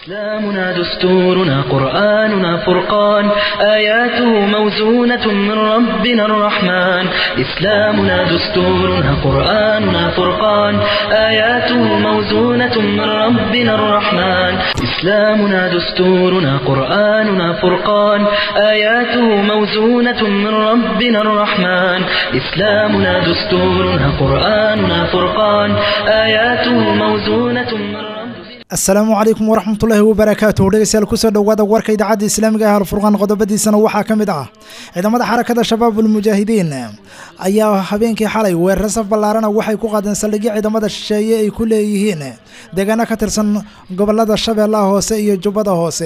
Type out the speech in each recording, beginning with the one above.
إسلامنا دستورنا قرآننا فرقان آياته موزونة من ربنا الرحمن إسلامنا دستورنا قرآننا فرقان آياته موزونة من ربنا الرحمن إسلامنا دستورنا قرآننا فرقان آياته موزونة من ربنا الرحمن إسلامنا دستورنا قرآننا فرقان آياته موزونة من ربنا asalaamu calaykum waraxmatullaahi wabarakaatuh dhegeystayaal kusoo dhowaada warka idaacadda islaamiga ah alfurqaan qodobadiisana waxaa ka mid ah ciidamada xarakada shabaabul mujaahidiin ayaa habeenkii xalay weeraro saf ballaarana waxay ku qaadeen saldhigyo ciidamada shisheeye ay ku leeyihiin deegaano ka tirsan gobolada shabeellaha hoose iyo jubbada hoose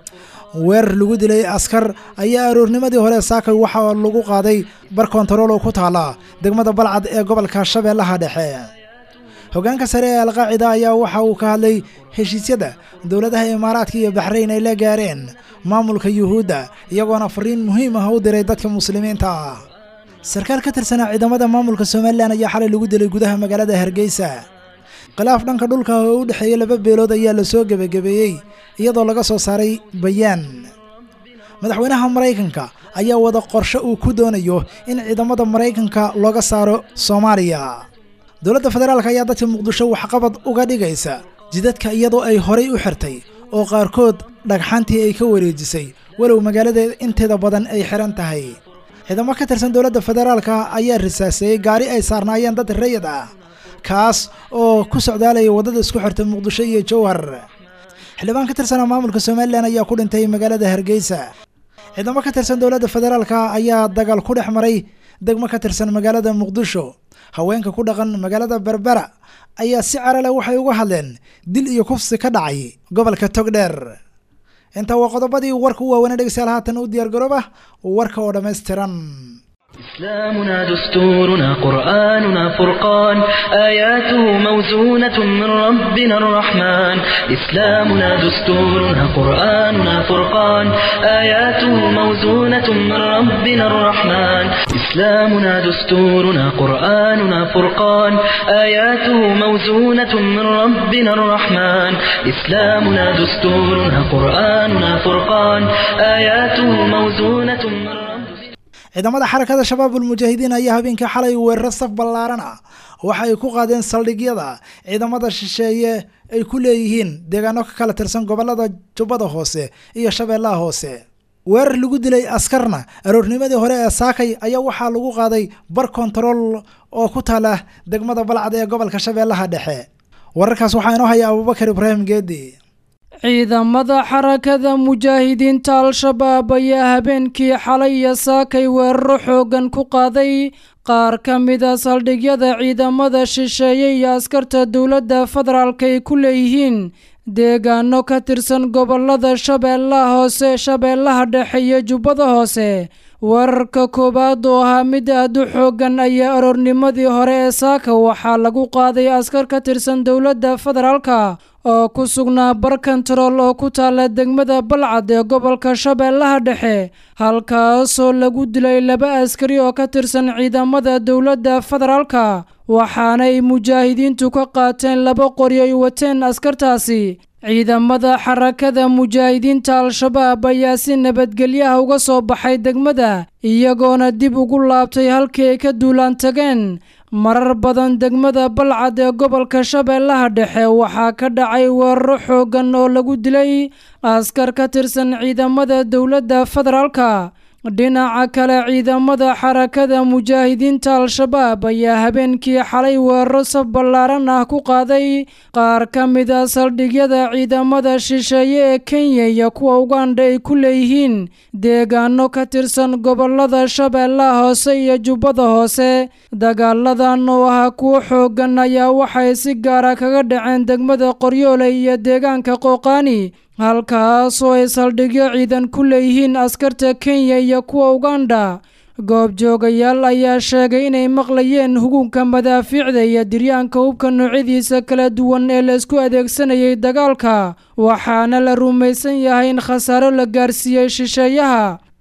weerar lagu dilay askar ayaa aroornimadii hore saakay waxaa lagu qaaday bar kontarool oo ku taala degmada balcad ee gobolka shabeellaha dhexe hogaanka sare ee alqaacida ayaa waxa uu ka hadlay heshiisyada dowladaha imaaraadka iyo baxrayn ay la gaareen maamulka yuhuudda iyagoona fariin muhiim ah u diray dadka muslimiinta ah sarkaal ka tirsanaa ciidamada maamulka somalilan ayaa xalay lagu dilay gudaha magaalada hargeysa khilaaf dhanka dhulka oo u dhexeeya laba beelood ayaa lasoo gebagabeeyey iyadoo laga soo saaray bayaan madaxweynaha maraykanka ayaa wada qorshe uu ku doonayo in ciidamada maraykanka looga saaro soomaaliya dowladda federaalk ayaa dadka muqdisho waxqabad uga dhigaysa jidadka iyadoo ay horay u xirtay oo qaarkood dhagxantii ay ka wareejisay walow magaalada inteeda badan ay xiran tahay ciidamo ka tirsan dowladda federaalka ayaa risaaseeyey gaari ay saarnaayeen dad rayid ah kaas oo ku socdaalaya waddada isku xirta muqdisho iyo jowhar xildhibaan ka tirsanaa maamulka somalilan ayaa ku dhintay magaalada hargeysa ciidamo ka tirsan dowladda federaalka ayaa dagaal ku dhex maray degmo ka tirsan magaalada muqdisho haweenka ku dhaqan magaalada berbera ayaa si carale waxay uga hadleen dil iyo kufsi ka dhacay gobolka togdheer intaa waa qodobadii warka u waaweynay dhegeystayaal haatan u diyaar garooba warka oo dhammaystiran إسلامنا دستورنا قرآننا فرقان آياته موزونة من ربنا الرحمن إسلامنا دستورنا قرآننا فرقان آياته موزونة من ربنا الرحمن إسلامنا دستورنا قرآننا فرقان آياته موزونة من ربنا الرحمن إسلامنا دستورنا قرآننا فرقان آياته موزونة من ربنا ciidamada xarakada shabaabul mujaahidiin ayaa habeenkii xalay weeraro saf ballaaran ah waxa ay ku qaadeen saldhigyada ciidamada shisheeye ay ku leeyihiin deegaano ka kala tirsan gobolada jubbada hoose iyo shabeellaha hoose weerar lagu dilay askarna aroornimadii hore ee saakay ayaa waxaa lagu qaaday bar kontarool oo ku taala degmada balcad ee gobolka shabeellaha dhexe wararkaas waxaa inoo haya abubakar ibraahim geedi ciidamada xarakada mujaahidiinta al-shabaab ayaa habeenkii xalay iyo saakay weeraro xooggan ku qaaday qaar ka mida saldhigyada ciidamada shisheeye iyo askarta dowladda federaalk ay ku leeyihiin deegaano ka tirsan gobolada shabeellaha hoose shabeellaha dhexe iyo jubbada hoose weerarka koowaad oo ahaa mid aad u xooggan ayaa aroornimadii hore ee saaka waxaa lagu qaaday askar ka tirsan dowladda federaalka oo ku sugnaa bar kontarool oo ku taala degmada balcad ee gobolka shabeellaha dhexe halkaasoo lagu dilay laba askari oo ka tirsan ciidamada dowladda federaalka waxaanay mujaahidiintu ka qaateen laba qori ay wateen askartaasi ciidamada xarakada mujaahidiinta al-shabaab ayaa si nabadgelyaha uga soo baxay degmada iyagoona dib ugu laabtay halkii ay ka duulaan tageen marar badan degmada balcad ee gobolka shabeellaha dhexe waxaa ka dhacay weeraro xooggan oo lagu dilay askar ka tirsan ciidamada dowladda federaalka dhinaca kale ciidamada xarakada mujaahidiinta al-shabaab ayaa habeenkii xalay weeraro saf ballaaran ah ku qaaday qaar ka mid a saldhigyada ciidamada shisheeye ee kenya iyo kuwa ugandha ay ku leeyihiin deegaano ka tirsan gobolada shabeellaha hoose iyo jubbada hoose dagaaladan oo ahaa kuwo xooggan ayaa waxay si gaara kaga dhaceen degmada qoryoole iyo deegaanka qooqaani halkaasoo ay saldhigyo ciidan ku leeyihiin askarta kenya iyo kuwa ugandha goobjoogayaal ayaa sheegay inay maqlayeen hugunka madaafiicda iyo diryaanka hubka noocyadiisa kala duwan ee la isku adeegsanayay dagaalka waxaana la rumaysan yahay in khasaaro la gaarsiiyey shisheeyaha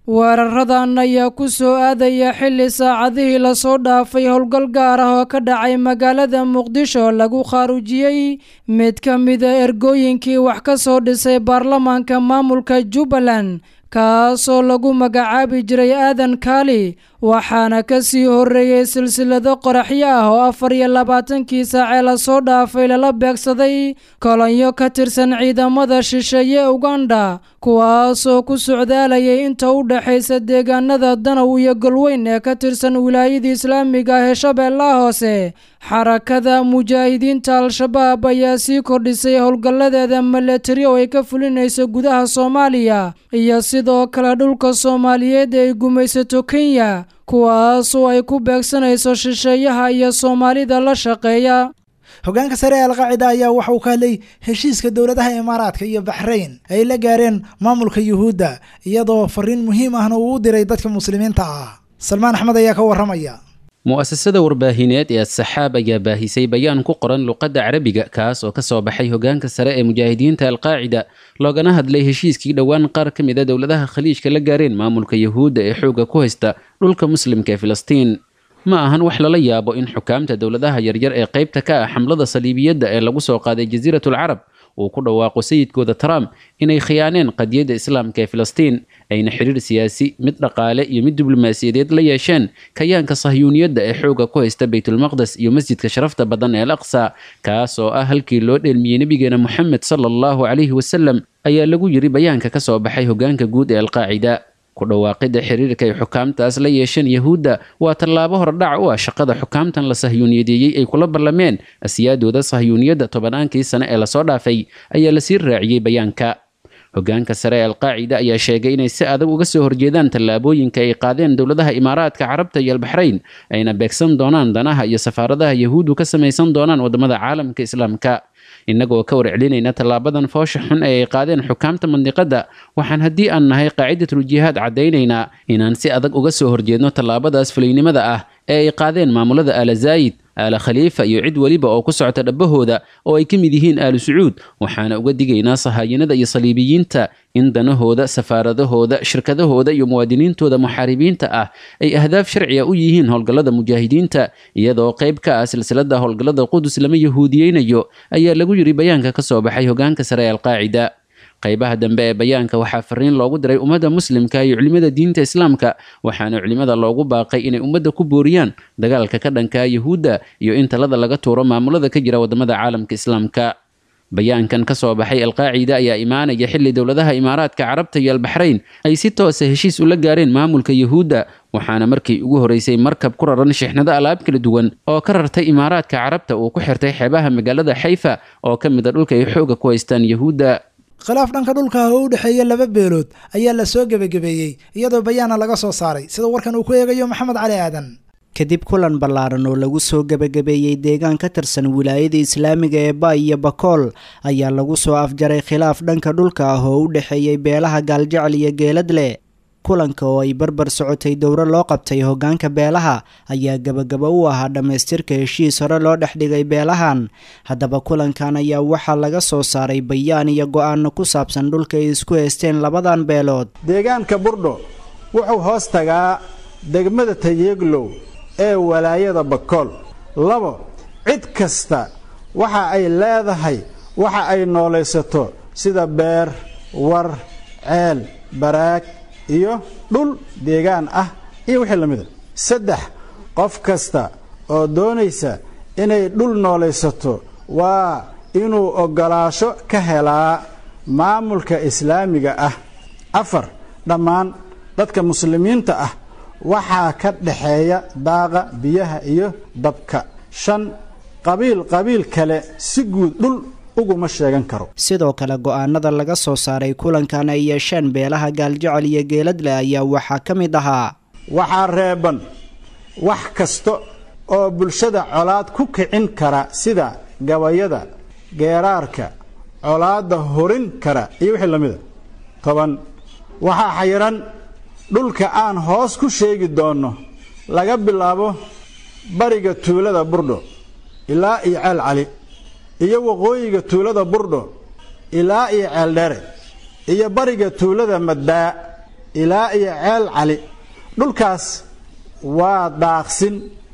weeraradan ayaa ku soo aadaya xilli saacadihii lasoo dhaafay howlgal gaar ah oo ka dhacay magaalada muqdisho lagu khaarujiyey mid ka mida ergooyinkii wax ka soo dhisay baarlamaanka maamulka jubbaland kaasoo lagu magacaabi jiray aadan kaali waxaana ka sii horreeyey silsilado qoraxyo ah oo afar iyo labaatankii saacee lasoo dhaafay lala beegsaday kolonyo ka tirsan ciidamada shisheeye uganda kuwaasoo ku socdaalayay inta u dhexaysa deegaanada danow iyo golweyn ee ka tirsan wilaayada islaamiga ah ee shabeellaha hoose xarakada mujaahidiinta al-shabaab ayaa sii kordhisay howlgalladeeda milatari oo ay ka fulinayso gudaha soomaaliya iyo sidoo kale dhulka soomaaliyeed ee ay gumaysato kenya kuwaasoo ay ku beegsanayso shisheeyaha iyo soomaalida la shaqeeya hogaanka sare ee alqaacida ayaa waxa uu ka hadlay heshiiska dowladaha imaaraadka iyo baxrayn ay la gaareen maamulka yuhuudda iyadoo fariin muhiim ahna uu u diray dadka muslimiinta ah salmaan axmed ayaa ka warramaya mu'asasada warbaahineed ee asaxaab ayaa baahisay bayaan ku qoran luqadda carabiga kaas oo ka soo baxay hogaanka sare ee mujaahidiinta alqaacida loogana hadlay heshiiskii dhowaan qaar ka mid a dowladaha khaliijka la gaareen maamulka yuhuudda ee xoogga ku haysta dhulka muslimka ee filistiin ma ahan wax lala yaabo in xukaamta dowladaha yaryar ee qaybta ka ah xamlada saliibiyadda ee lagu soo qaaday jasiiratul carab uu ku dhawaaqo sayidkooda trump inay khiyaaneen qadiyadda islaamka ee filistiin ayna xiriir siyaasi mid dhaqaale iyo mid diblomaasiyadeed la yeesheen kayaanka sahyuuniyadda ee xooga ku haysta baytulmaqdes iyo masjidka sharafta badan ee al aqsa kaas oo ah halkii loo dheelmiyey nebigeena moxamed sala allahu calayhi wasalam ayaa lagu yiri bayaanka ka soo baxay hogaanka guud ee alqaacida ku dhawaaqidda xiriirka ay xukaamtaas la yeesheen yahuudda waa tallaabo hordhac u ah shaqada xukaamtan la sahyuuniyadeeyey ay kula ballameen asiyaadooda sahyuuniyadda tobannaankii sane ee lasoo dhaafay ayaa lasii raaciyey bayaanka hogaanka sare ee alqaacida ayaa sheegay inay si adag uga soo horjeedaan tallaabooyinka ay qaadeen dowladaha imaaraadka carabta iyo albaxrayn ayna beegsan doonaan danaha iyo safaaradaha yahuuddu ka samaysan doonaan waddamada caalamka islaamka innagoo ka warcelinayna tallaabadan foosha xun ee ay qaadeen xukaamta mandiqadda waxaan haddii aan nahay qaacidatul jihaad caddaynaynaa inaan si adag uga soo horjeedno tallaabadaas fulaynimada ah ee ay qaadeen maamulada aala zaayid aala khaliifa iyo cid weliba oo ku socota dhabbahooda oo ay ka mid yihiin aalu sacuud waxaana uga digaynaa sahaayinada iyo saliibiyiinta in danahooda safaaradahooda shirkadahooda iyo muwaadiniintooda muxaaribiinta ah ay ahdaaf sharciga u yihiin howlgallada mujaahidiinta iyadoo qayb ka ah silsilada howlgallada qudus lama yahuudiyeynayo ayaa lagu yiri bayaanka ka soo baxay hogaanka sare ee alqaacida qaybaha dambe ee bayaanka waxaa fariin loogu diray ummadda muslimka iyo culimada diinta islaamka waxaana culimada loogu baaqay inay ummadda ku booriyaan dagaalka ka dhanka yahuudda iyo in talada laga tuuro maamulada ka jira waddamada caalamka islaamka bayaankan ka soo baxay alqaacida ayaa imaanaya xilli dowladaha imaaraadka carabta iyo albaxrayn ay si toosa heshiis ula gaareen maamulka yahuudda waxaana markii ugu horeysay markab ku raran shixnado alaab kala duwan oo ka rartay imaaraadka carabta uu ku xirtay xeebaha magaalada xayfa oo ka mid a dhulka ay xooga ku haystaan yahuudda khilaaf dhanka dhulka ah oo u dhexeeya laba beelood ayaa la soo gebagabeeyey iyadoo bayaana laga soo saaray sida warkan uu ku eegayo maxamed cali aadan kadib kulan ballaaran oo lagu soo gebagabeeyey deegaan ka tirsan wilaayada islaamiga ee ba iyo bakool ayaa lagu soo afjaray khilaaf dhanka dhulka ah oo u dhexeeyey beelaha gaaljecel iyo geeladle kulanka oo ay barbar socotay dowro loo qabtay hoggaanka beelaha ayaa gebagabo u ahaa dhammaystirka heshiis hore loo dhex dhigay beelahan haddaba kulankan ayaa waxaa laga soo saaray bayaan iyo go-aano ku saabsan dhulka ay isku haysteen labadan beelood deegaanka burdho wuxuu hoos tagaa degmada tayeeglow ee walaayada bakool labo cid kasta waxa ay leedahay waxa ay noolaysato sida beer war ceel baraag iyo dhul deegaan ah iyo wixii la mida saddex qof kasta oo doonaysa inay dhul noolaysato waa inuu oggolaasho ka helaa maamulka islaamiga ah afar dhammaan dadka muslimiinta ah waxaa ka dhaxeeya daaqa biyaha iyo dabka shan qabiil qabiil kale si guud dhul uguma sheegan karo sidoo kale go-aanada laga soo saaray kulankan ay yeesheen beelaha gaaljecel iyo geeladle ayaa waxaa ka mid ahaa waxaa reeban wax kasta oo bulshada colaad ku kicin kara sida gabayada geeraarka colaadda horin kara iyo wixii la mida toban waxaa xayiran dhulka aan hoos ku sheegi doonno laga bilaabo bariga tuulada burdho ilaa iyo ceel cali iyo waqooyiga tuulada burdho ilaa iyo ceeldheere iyo bariga tuulada maddaa ilaa iyo ceel cali dhulkaas waa daaqsin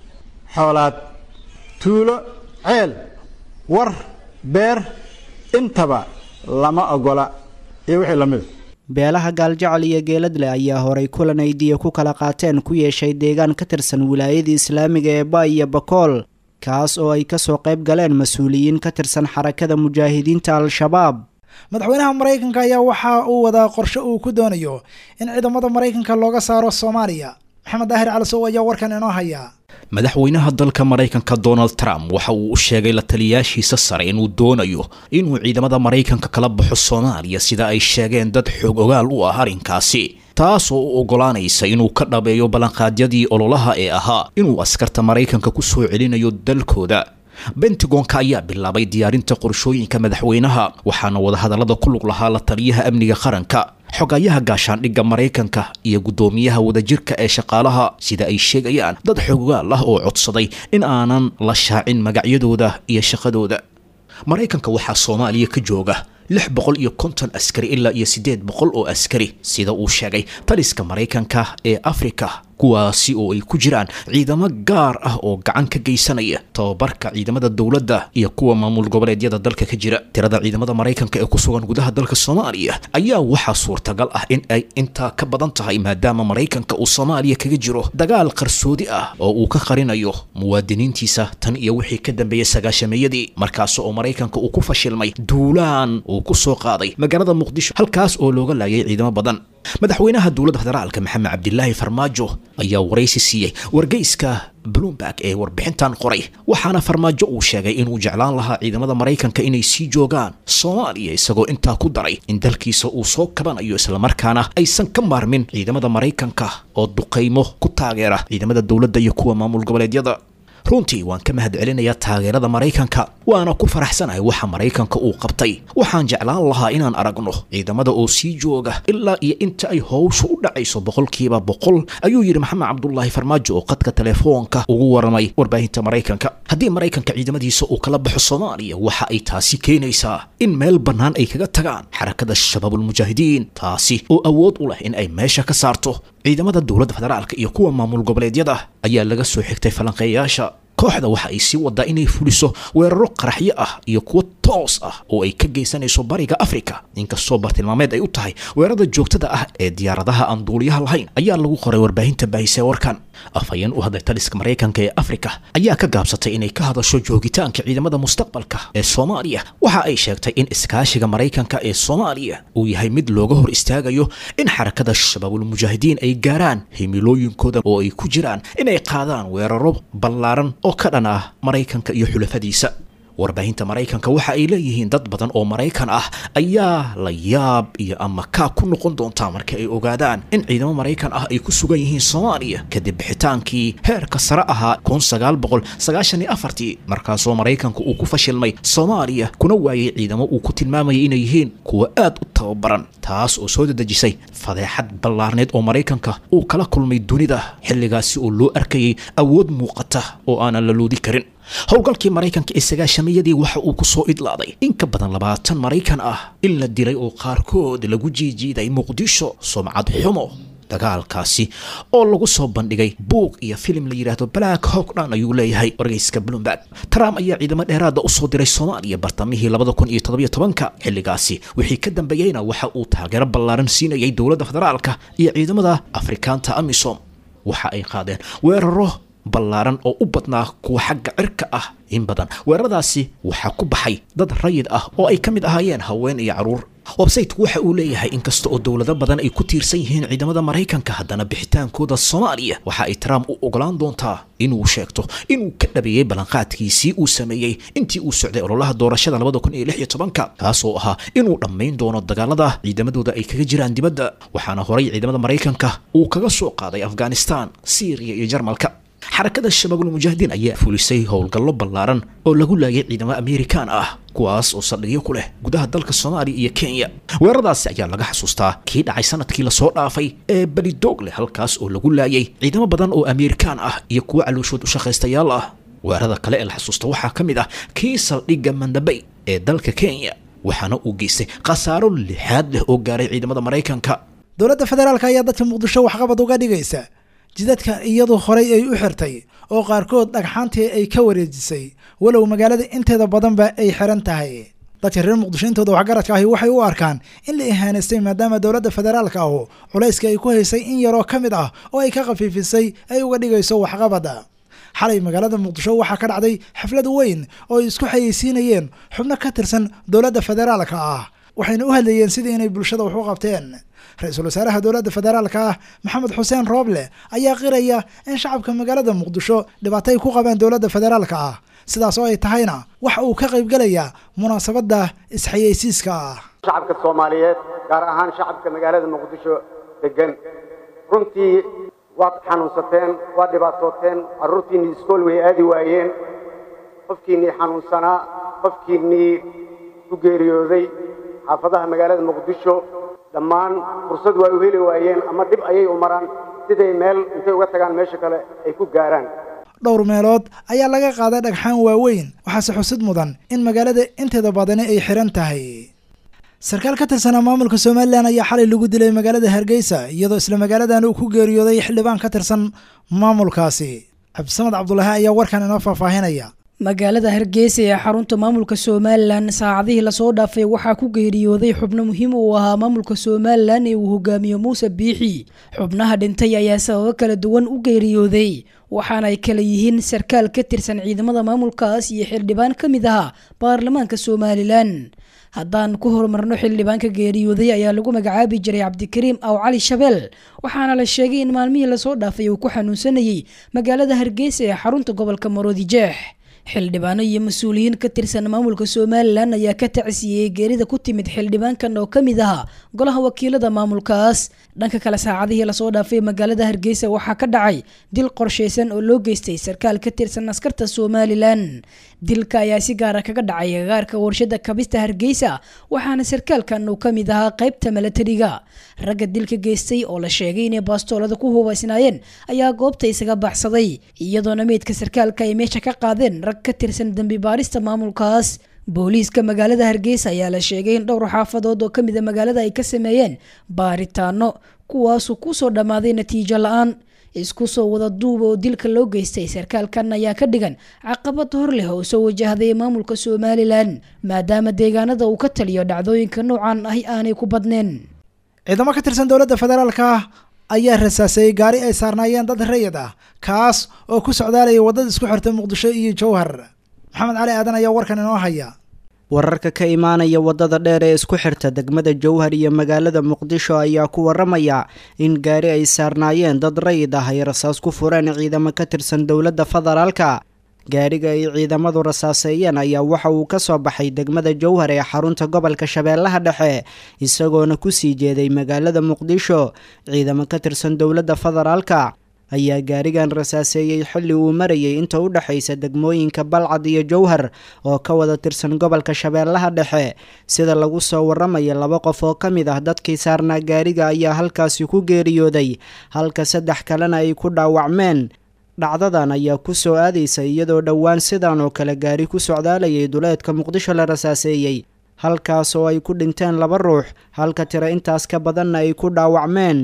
xoolaad tuulo ceel war beer intaba lama ogola iyo wixii la mida beelaha gaaljecel iyo geeladle ayaa horay kulan ay diya ku kala qaateen ku yeeshay deegaan ka tirsan wilaayadii islaamiga ee ba iyo bakool kaas oo ay kasoo qayb galeen mas-uuliyiin ka tirsan xarakada mujaahidiinta al-shabaab madaxweynaha maraykanka ayaa waxa uu wadaa qorshe uu ku doonayo in ciidamada maraykanka looga saaro soomaaliya maxamed daahir calisow ayaa warkan inoo haya madaxweynaha dalka maraykanka donald trump waxa uu u sheegay la taliyaashiisa sare inuu doonayo inuu ciidamada maraykanka kala baxo soomaaliya sida ay sheegeen dad xoog ogaal u ah arrinkaasi taas oo u oggolaanaysa inuu ka dhabeeyo ballanqaadyadii ololaha ee ahaa inuu askarta maraykanka ku soo celinayo dalkooda bentagonka ayaa bilaabay diyaarinta qorshooyinka madaxweynaha waxaana wadahadallada ku lug lahaa la taliyaha amniga qaranka xogayaha gaashaandhigga maraykanka iyo guddoomiyaha wadajirka ee shaqaalaha sida ay sheegayaan dad xogogaal ah oo codsaday in aanan la shaacin magacyadooda iyo shaqadooda maraykanka waxaa soomaaliya ka jooga lix boqol iyo konton askari ilaa iyo siddeed boqol oo askari sida uu sheegay taliska maraykanka ee afrika kuwaasi oo ay ku jiraan ciidamo gaar ah oo gacan ka geysanaya tababarka ciidamada dowladda iyo kuwa maamul goboleedyada dalka ka jira tirada ciidamada maraykanka ee ku sugan gudaha dalka soomaaliya ayaa waxaa suurtagal ah in ay intaa ka badan tahay maadaama maraykanka uu soomaaliya kaga jiro dagaal qarsoodi ah oo uu ka qarinayo muwaadiniintiisa tan iyo wixii ka dambeeyey sagaashameeyadii markaas oo maraykanka uu ku fashilmay duulaan uu ku soo qaaday magaalada muqdisho halkaas oo looga laayay ciidamo badan madaxweynaha dowladda federaalka maxamed cabdilaahi farmaajo ayaa waraysi siiyey wargeyska bloomberg ee warbixintan qoray waxaana farmaajo uu sheegay inuu jeclaan lahaa ciidamada maraykanka inay sii joogaan soomaaliya isagoo intaa ku daray in dalkiisa uu soo kabanayo islamarkaana aysan ka maarmin ciidamada maraykanka oo duqaymo ku taageera ciidamada dowladda iyo kuwa maamul goboleedyada runtii waan ka mahad celinayaa taageerada maraykanka waana ku faraxsanahay waxa maraykanka uu qabtay waxaan jeclaan lahaa inaan aragno ciidamada oo sii jooga ilaa iyo inta ay howshu u dhacayso boqolkiiba boqol ayuu yidhi maxamed cabdulaahi farmaajo oo qadka telefoonka ugu waramay warbaahinta maraykanka haddii maraykanka ciidamadiisa uu kala baxo soomaaliya waxa ay taasi keenaysaa in meel bannaan ay kaga tagaan xarakada shabaabulmujaahidiin taasi oo awood u leh in ay meesha ka saarto ciidamada dowladda federaalka iyo kuwa maamul goboleedyada ayaa laga soo xigtay falanqeeyaasha kooxda waxa ay sii wadaa inay fuliso weeraro qaraxyo ah iyo kuwo toos ah oo ay ka geysanayso bariga afrika inkastoo bartilmaameed ay u tahay weerarada joogtada ah ee diyaaradaha aan duuliyaha lahayn ayaa lagu qoray warbaahinta baahise warkan afhayeen u hadlay taliska maraykanka ee afrika ayaa ka gaabsatay inay ka hadasho joogitaanka ciidamada mustaqbalka ee soomaaliya waxa ay sheegtay in iskaashiga maraykanka ee soomaaliya uu yahay mid looga hor istaagayo in xarakada shabaabulmujaahidiin ay gaaraan himilooyinkooda oo ay ku jiraan inay qaadaan weeraro ballaaran oo ka dhan ah maraykanka iyo xulafadiisa warbaahinta maraykanka waxa ay leeyihiin dad badan oo maraykan ah ayaa la yaab iyo ama kaa ku noqon doontaa marka ay ogaadaan in ciidamo maraykan ah ay ku sugan yihiin soomaaliya kadib bixitaankii heerka sare ahaa kun sagaal boqol sagaashan iyo afartii markaasoo maraykanka uu ku fashilmay soomaaliya kuna waayay ciidamo uu ku tilmaamayay inay yihiin kuwa aad u tababaran taas oo soo dadejisay fadeexad ballaarneed oo maraykanka uu kala kulmay dunida xilligaasi oo loo arkayay awood muuqata oo aanan la loodi karin howlgalkii maraykanka ee sagaashamayadii waxa uu ku soo idlaaday in ka badan labaatan maraykan ah in la dilay oo qaarkood lagu jiijiiday muqdisho sumcad xumo dagaalkaasi oo lagu soo bandhigay buug iyo filim la yidhaahdo black hogdhan ayuu leeyahay wargeyska bloomberg trump ayaa ciidamo dheeraada usoo diray soomaaliya bartamihii labada kun iyo toddobiyo tobanka xilligaasi wixii ka dambeeyeyna waxa uu taageero ballaaran siinayay dowladda federaalka iyo ciidamada afrikaanta amisom waxa ay qaadeen weeraro ballaaran oo u badnaa kuwa xagga cirka ah in badan weeraradaasi waxaa ku baxay dad rayid ah oo ay ka mid ahaayeen haween iyo carruur websayteku waxa uu leeyahay inkasta oo dowlado badan ay ku tiirsan yihiin ciidamada maraykanka haddana bixitaankooda soomaaliya waxa ay trump u ogolaan doontaa inuu sheegto inuu ka dhabeeyey ballanqaadkiisii uu sameeyey intii uu socday ololaha doorashada labada kun iyo lix iyo tobanka kaasoo ahaa inuu dhammayn doono dagaalada ciidamadooda ay kaga jiraan dibadda waxaana horay ciidamada maraykanka uu kaga soo qaaday afghanistan syriya iyo jarmalka xarakada shabaabulmujaahidiin ayaa fulisay howlgallo ballaaran oo lagu laayay ciidamo amerikaan ah kuwaas oo saldhigyo ku leh gudaha dalka soomaaliya iyo kenya weeraradaasi ayaa laga xasuustaa kii dhacay sanadkii lasoo dhaafay ee belidoog leh halkaas oo lagu laayay ciidamo badan oo amerikaan ah iyo kuwo calooshood u shaqaystayaal ah weerarada kale ee la xasuusta waxaa ka mid ah kii saldhigga mandabay ee dalka kenya waxaana uu geystay khasaaro lixaad leh oo gaaray ciidamada maraykanka dowladda federaalka ayaa dadka muqdisho waxqabad uga dhigaysa jidadka iyadu horay ay u xirtay oo qaarkood dhagxaantii ay ka wareejisay walow magaalada inteeda badanba ay xiran tahay dadka reer muqdisho intooda waxgaradka ahi waxay u arkaan in la ihaanaystay maadaama dowladda federaalka ahu culayska ay ku haysay in yaroo ka mid ah oo ay ka khafiifisay ay uga dhigayso waxqabada xalay magaalada muqdisho waxaa ka dhacday xaflad weyn oo ay isku xayeysiinayeen xubno ka tirsan dowladda federaalka ah waxayna u hadlayeen sidii inay bulshada wax u qabteen ra-iisul wasaaraha dowladda federaalka ah maxamed xuseen rooble ayaa qiraya in shacabka magaalada muqdisho dhibaato ay ku qabeen dowladda federaalka ah sidaas oo ay tahayna waxa uu ka qaybgelayaa munaasabadda isxayeysiiska ah shacabka soomaaliyeed gaar ahaan shacabka magaalada muqdisho degan runtii waad xanuunsateen waad dhibaatooteen carruurtiinnii iskool way aadi waayeen qofkiinnii xanuunsanaa qofkiinnii ku geeriyooday xaafadaha magaalada muqdisho dhammaan fursad waa u heli waayeen ama dhib ayay u maraan siday meel intay uga tagaan meesha kale ay ku gaaraan dhowr meelood ayaa laga qaaday dhagxaan waaweyn waxaase xusid mudan in magaalada inteeda badani ay xiran tahay sarkaal ka tirsanaa maamulka somalilan ayaa xalay lagu dilay magaalada hargeysa iyadoo isla magaaladan uu ku geeriyooday xildhibaan ka tirsan maamulkaasi cabdisamad cabdulaahi ayaa warkan inoo faahfaahinaya magaalada hargeysa ee xarunta maamulka somalilan saacadihii lasoo dhaafay waxaa ku geeriyooday xubno muhiim uu ahaa maamulka somalilan ee uu hogaamiyo muuse biixi xubnaha dhintay ayaa sababo kala duwan u geeriyooday waxaana ay kala yihiin sarkaal ka tirsan ciidamada maamulkaas iyo xildhibaan ka mid ahaa baarlamaanka somalilan haddaan ku horumarno xildhibaanka geeriyooday ayaa lagu magacaabi jiray cabdikariim aw cali shabeel waxaana la sheegay in maalmihii lasoo dhaafay uu ku xanuunsanayay magaalada hargeysa ee xarunta gobolka maroodi jeex xildhibaano iyo mas-uuliyiin ka tirsan maamulka somalilan ayaa ka tacsiiyey geerida ku timid xildhibaankan oo ka mid ahaa golaha wakiilada maamulkaas dhanka kale saacadihii lasoo dhaafay magaalada hargeysa waxaa ka dhacay dil qorshaysan oo loo geystay sarkaal ka tirsan askarta somalilan dilka ayaa si gaara kaga dhacay agaarka warshada kabista hargeysa waxaana sarkaalkan uu ka mid ahaa qaybta milatariga ragga dilka geystay oo la sheegay inay baastoolada ku hubaysnaayeen ayaa goobta isaga baxsaday iyadoona meydka sarkaalka ay meesha ka qaadeen rag ka tirsan dembi baarista maamulkaas booliiska magaalada hargeysa ayaa la sheegay in dhowr xaafadood oo kamid a magaalada ay ka sameeyeen baaritaano kuwaasuu kusoo dhammaaday natiijo la-aan isku soo wada duuba oo dilka loo geystay sarkaalkan ayaa ka dhigan caqabad hor leh oo soo wajahday maamulka somalilan maadaama deegaanada uu ka taliyo dhacdooyinka noocan ahi aanay ku badneen ciidamo ka tirsan dowladda federaalka ayaa rasaasayey gaari ay saarnaayeen dad rayid ah kaas oo ku socdaalaya waddada isku xirta muqdisho iyo jowhar maxamed cali aadan ayaa warkan inoo haya wararka ka imaanaya waddada dheer ee isku xirta degmada jowhar iyo magaalada muqdisho ayaa ku waramaya in gaari ay saarnaayeen dad rayid ah ay rasaas ku fureen ciidamo ka tirsan dowladda federaalka gaariga ay ciidamadu rasaaseeyeen ayaa waxa uu ka soo baxay degmada jowhar ee xarunta gobolka shabeellaha dhexe isagoona kusii jeeday magaalada muqdisho ciidamo ka tirsan dowladda federaalka ayaa gaarigan rasaaseeyey xilli uu marayay inta u dhexaysa degmooyinka balcad iyo jowhar oo ka wada tirsan gobolka shabeellaha dhexe sida lagu soo waramayo laba qof oo ka mid ah dadkii saarnaa gaariga ayaa halkaasi ku geeriyooday halka saddex kalena ay ku dhaawacmeen dhacdadan ayaa ku soo aadaysa iyadoo dhowaan sidan oo kale gaari ku socdaalayay duleedka muqdisho la rasaaseeyey halkaas oo ay ku dhinteen laba ruux halka tiro intaas ka badanna ay ku dhaawacmeen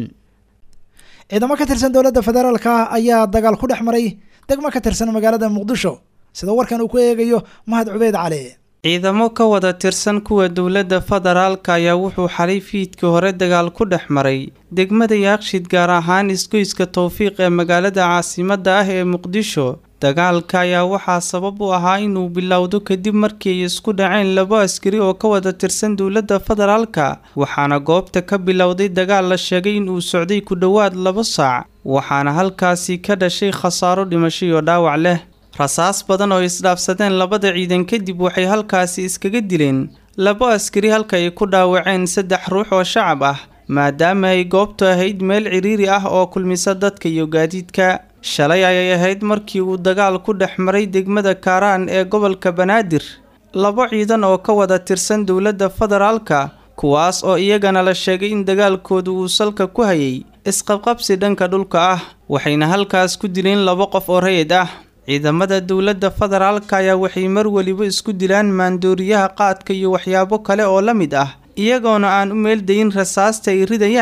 ciidamo ka tirsan dowladda federaalka ayaa dagaal ku dhex maray degmo ka tirsan magaalada muqdisho sida warkan uu ku eegayo mahad cubeyd cali ciidamo ka wada tirsan kuwa dowladda federaalka ayaa wuxuu xalay fiidkii hore dagaal ku dhex maray degmada yaaqshid gaar ahaan isgoyska towfiiq ee magaalada caasimadda ah ee muqdisho dagaalka ayaa waxaa sabab u ahaa inuu bilowdo kadib markii ay isku dhaceen labo askari oo ka wada tirsan dowladda federaalka waxaana goobta ka bilowday dagaal la sheegay inuu socday ku dhowaad labo saac waxaana halkaasi ka dhashay khasaaro dhimasho iyo dhaawac leh rasaas badan oo isdhaafsadeen labada ciidan kadib waxay halkaasi iskaga dileen labo askari halka ay ku dhaawaceen saddex ruux oo shacab ah maadaama ay goobtu ahayd meel ciriiri ah oo kulmisa dadka iyo gaadiidka shalay ayay ahayd markii uu dagaal ku dhex maray degmada kaaraan ee gobolka banaadir labo ciidan oo ka wada tirsan dowladda federaalka kuwaas oo iyagana la sheegay in dagaalkoodu uu salka ku hayay isqabqabsi dhanka dhulka ah waxayna halkaas ku dileen labo qof oo rayid ah ciidamada dowladda federaalka ayaa waxay mar weliba isku dilaan maandooriyaha qaadka iyo waxyaabo kale oo la mid ah iyagoona aan u meeldayin rasaasta ay ridayaan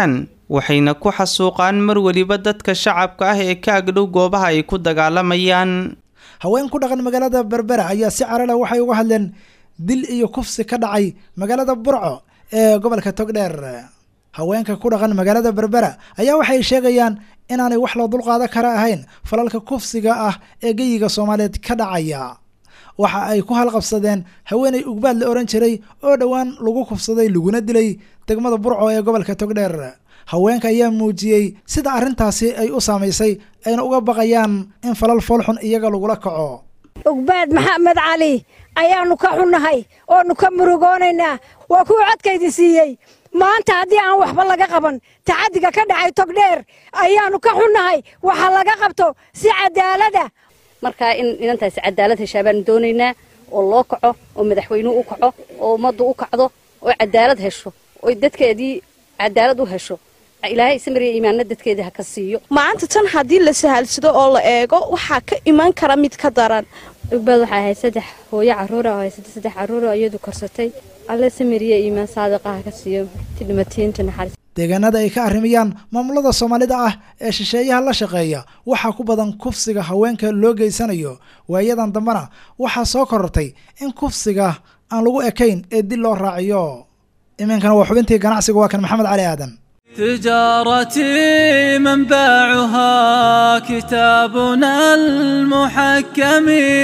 waxayna ku xasuuqaan mar weliba dadka shacabka ah ee ka agdhow goobaha ay ku dagaalamayaan haween ku dhaqan magaalada berbera ayaa si carala waxay uga hadleen dil iyo kufsi ka dhacay magaalada burco ee gobolka togdheer haweenka ku dhaqan magaalada berbera ayaa waxay sheegayaan inaanay wax loo dulqaada kara ahayn falalka kufsiga ah ee geyiga soomaaliyeed ka dhacaya waxa ay ku halqabsadeen haweenay ugbaad la ohan jiray oo dhowaan lagu kufsaday laguna dilay degmada burco ee gobolka togdheer haweenka ayaa muujiyey sida arrintaasi ay u saamaysay ayna uga baqayaan in falal foolxun iyaga lagula kaco ugbaad maxamed cali ayaannu ka xunnahay oonu ka murugoonaynaa waa kuwa codkaydi siiyey maanta haddii aan waxba laga qaban tacaddiga ka dhacay togdheer ayaannu ka xunnahay waxa laga qabto si cadaalada markaa in inantaasi cadaalad heshaa baanu doonaynaa oo loo kaco oo madaxweynuhu u kaco oo ummaddu u kacdo oo cadaalad hesho oo dadkeedii cadaalad u hesho ilaahay samariya iimaanna dadkeedii ha ka siiyo maanta tan haddii la sahalsado oo la eego waxaa ka iman kara mid ka daran ugbaad waxay ahayd saddex hooyo carruura oo haysata saddex carruura iyadu korsatay alle samariya iimaan saadiqa ha ka siiyo ti dhimatiinta naxariis deegaanada ay ka arrimayaan maamulada soomaalida ah ee shisheeyaha la shaqeeya waxaa ku badan kufsiga haweenka loo geysanayo waayadan dambena waxaa soo korortay in kufsiga aan lagu ekayn ee dil loo raaciyo iminkana waa xubintii ganacsiga waa kan maxamed cali aadan تجارتي منبعها كتابنا المحكم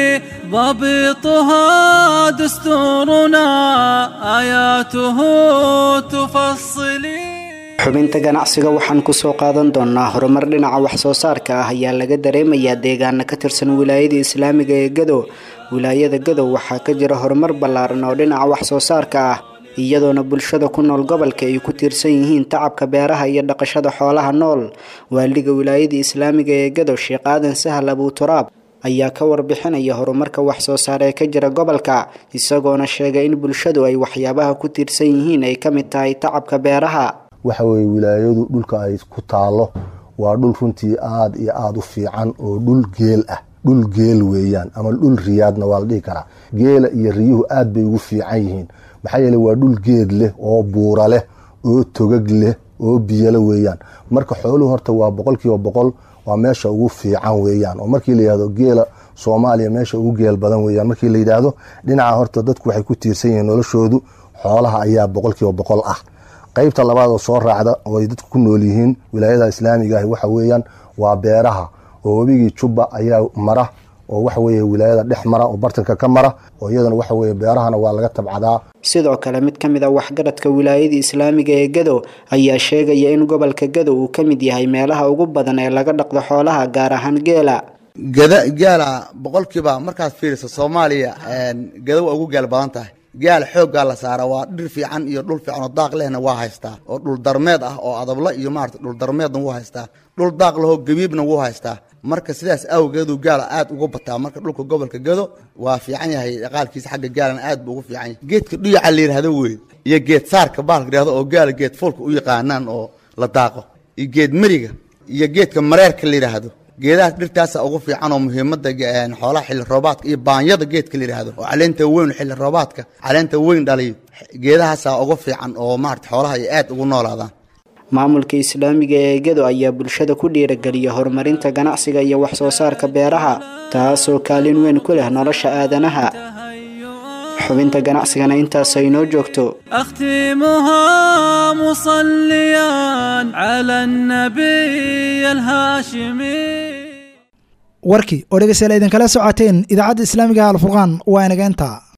ضبطها دستورنا آياته تفصلي xubinta ganacsiga waxaan kusoo qaadan doonaa horumar dhinaca wax soo saarka ah ayaa laga dareemayaa deegaana ka tirsan wilaayada islaamiga ee gadow wilaayada gadow waxaa ka jira horumar ballaaran oo dhinaca wax soo saarka ah iyadoona bulshada ku nool gobolka ay ku tiirsan yihiin tacabka beeraha iyo dhaqashada xoolaha nool waaliga wilaayada islaamiga ee gadow sheekh aadan sahal abuturaab ayaa ka warbixinaya horumarka wax soo saar ee ka jira gobolka isagoona sheegay in bulshadu ay waxyaabaha ku tiirsan yihiin ay ka mid tahay tacabka beeraha waxa weeye wilaayadu dhulka ay ku taalo waa dhul runtii aada iyo aada u fiican oo dhul geel ah dhul geel weeyaan ama dhul riyaadna waa la dhihi karaa geela iyo riyuhu aad bay ugu fiican yihiin maxaa yeele waa dhul geed leh oo buura leh oo togag leh oo biyalo weeyaan marka xooluhu horta waa boqol kiiba boqol waa meesha ugu fiican weeyaan oo markii la yidhahdo geela soomaaliya meesha ugu geel badan weeyaan markii la yidhaahdo dhinaca horta dadku waxay ku tiirsan yihiin noloshoodu xoolaha ayaa boqol kiiba boqol ah qaybta labaad oo soo raacda oo ay dadku ku nool yihiin wilaayada islaamiga ahi waxa weeyaan waa beeraha oo webigii jubba ayaa mara oo waxa weeye wilaayada dhex mara oo bartanka ka mara oo iyadana waxa weeye beerahana waa laga tabcadaa sidoo kale mid ka mid a waxgaradka wilaayada islaamiga ee gadow ayaa sheegaya in gobolka gadow uu ka mid yahay meelaha ugu badan ee laga dhaqdo xoolaha gaar ahaan geela gada gaala boqolkiiba markaad fiiriso soomaaliya gadow ugu geel badan tahay gaal xooggaa la saara waa dhir fiican iyo dhul fiican oo daaq lehna waa haystaa oo dhul darmeed ah oo adabla iyo maarata dhul darmeedna wuu haystaa dhul daaq lahoo gabiibna wuu haystaa marka sidaas awgeedu gaala aad uga bataa marka dhulka gobolka gado waa fiican yahay dhaqaalkiisa xagga gaalana aad buu ugu fiican yahay geedka dhuyaca la yidhahdo wey iyo geed saarka baalka yidhahdo oo gaala geed fuulka u yaqaanaan oo la daaqo iyo geed meriga iyo geedka mareerka la yidhaahdo geedahaas dhirtaasa ugu fiican oo muhiimada xoolaha xilli roobaadka iyo baanyada geedka la yidhaahdo oo caleenta weyn xilli roobaadka caleenta weyn dhaliyo geedahaasa ugu fiican oo maarata xoolaha ay aad ugu noolaadaan maamulka islaamiga ee gado ayaa bulshada ku dhiirageliya horumarinta ganacsiga iyo wax soo saarka beeraha taasoo kaalin weyn ku leh nolosha aadanaha xubinta ganacsigana intaas ay noo joogto أختمها مصليا على النبي الهاشمي warkii oo dhegeystayaal idinkala socoteen idaacadda islaamiga alfurqaan waa inageenta